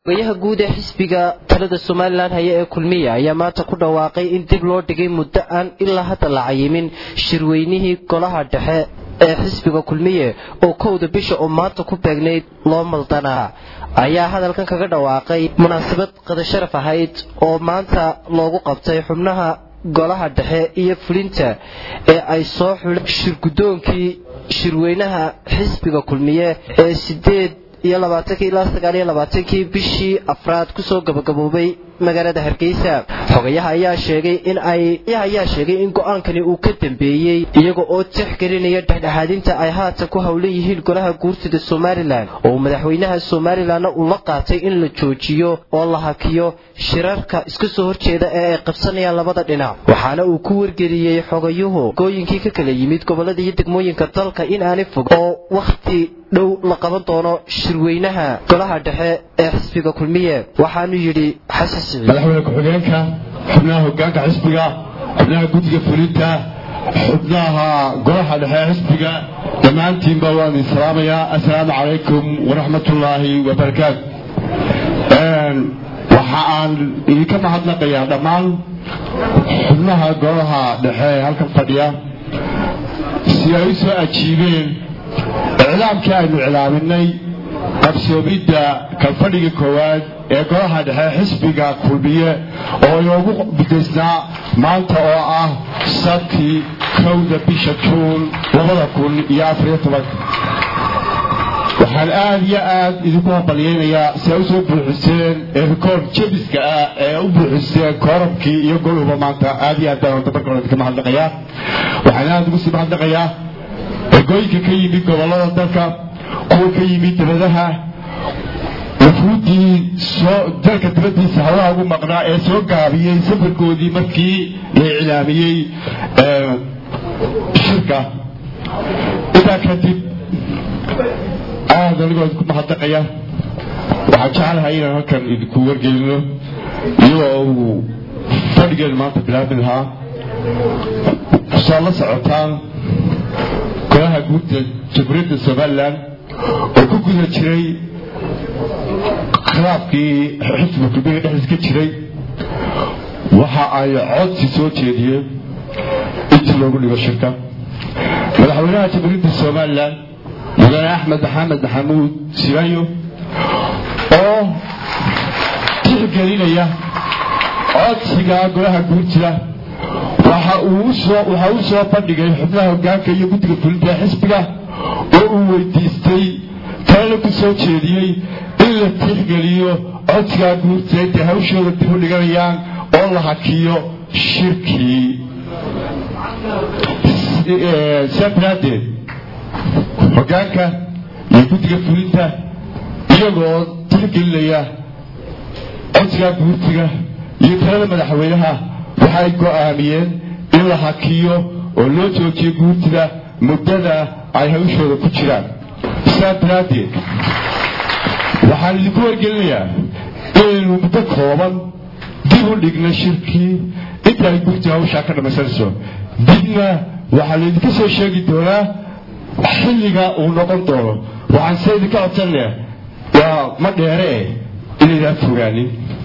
ogayaha guud ee xisbiga talada somalilan haya ee kulmiya ayaa maanta ku dhawaaqay in dib loo dhigay muddo aan ilaa hadda la cayimin shirweynihii golaha dhexe ee xisbiga kulmiye oo kowda bisha oo maanta ku beegnayd loo maldanaa ayaa hadalkan kaga dhawaaqay munaasabad qadasharaf ahayd oo maanta loogu qabtay xubnaha golaha dhexe iyo fulinta ee ay soo xuleen shirgudoonkii shirweynaha xisbiga kulmiye ee sideed iyo labaatankii ilaa sagaal iyo labaatankii bishii afraad kusoo gabagaboobay magaalada hargeysa xogayaha ayaa sheegay in ay ayaa sheegay in go-aankani uu ka dambeeyey iyaga oo tixgelinaya dhexdhexaadinta ay haatan ku howlan yihiin golaha guurtida somalilan oo madaxweynaha somalilanna uu la qaatay in la joojiyo oo la hakiyo shirarka iska soo horjeeda ee ay qabsanayaan labada dhinac waxaana uu ku wargeliyey xogayuhu gooyinkii ka kala yimid gobolada iyo degmooyinka dalka in aanay fog oo wakhti dhow la qaban doono shirweynaha golaha dhexe ee xisbiga kulmiye waxaanu yidhi xasan madaxweyne ku-xigeenka xubnaha hogaanka xisbiga xubnaha guddiga fulinta xubnaha golaha dhexe xisbiga dhammaantiinba waan idin salaamayaa assalaamu calaykum waraxmatullaahi wabarakaatu waxa aan idinka mahadnaqayaa dhammaan xubnaha golaha dhexe ee halkan fadhiya si ay u soo ajiibeen iclaamkii aynu iclaaminay qabsoomidda kalfadhiga koowaad ee golaha dhexe xisbiga kulmiye oo inoogu bidaysnaa maanta oo ah sabtii kowda bisha juun labada kun iyo afariyo tobanka waxaan aada iyo aad idinku hambalyaynayaa si ay usoo buuxiseen ee rikoord jebiska ah ee u buuxiseen koorabkii iyo goluba maanta aada iyo aad baan horta marka hore idinka mahadnaqayaa waxaan aada ugu sii mahadnaqayaa ergooyinka ka yimid gobolada dalka kuwa ka yimid dabadaha wufuuddii soo dalka dibaddiisa hawlaha ugu maqnaa ee soo gaabiyey safarkoodii markii la iclaamiyey shirka intaa kadib aada anigoo idinku mahadnaqaya waxaan jeclahay inaan halkan idinku wargelino iyadoo uu fadhigeenu maanta bilaabi lahaa soo la socotaan golaha guudda jamhuuriyadda somalilan oo ku guda jiray khilaafkii xisbiga kulmiga dhexdiis ka jiray waxa ay codsi soo jeediyeen intii loogu dhigo shirka madaxweynaha jamhuuriyadda somalilan mudane axmed maxamed maxamuud sirayo oo tixgelinaya codsiga golaha guurtida waxa uu soo bandhigay xubnaha hogaanka iyo guddiga fulinta ee xisbiga oo uu weydiistay talana ku soo jeediyey in la tixgeliyo codsigaa guurtida intay hawshooda dib u dhiganayaan oo la hakiyo shirkii saa daraadeed hogaanka iyo guddiga fulinta iyagoo tixgelinaya codsigaa guurtiga iyo talada madaxweynaha waxay go'aamiyeen in la hakiyo oo loo joojiyo guurtida muddada ay hawshooda ku jiraan saa daraaddeed waxaan idinku wargelinayaa inaynu muddo kooban dib u dhigna shirkii inta ay guurtida hawshaa ka dhammaysanayso dibna waxaa laydinka soo sheegi doonaa xilliga uu noqon doono waxaan se idinka codsanaya waa ma dheere eh inaydaan fogaanin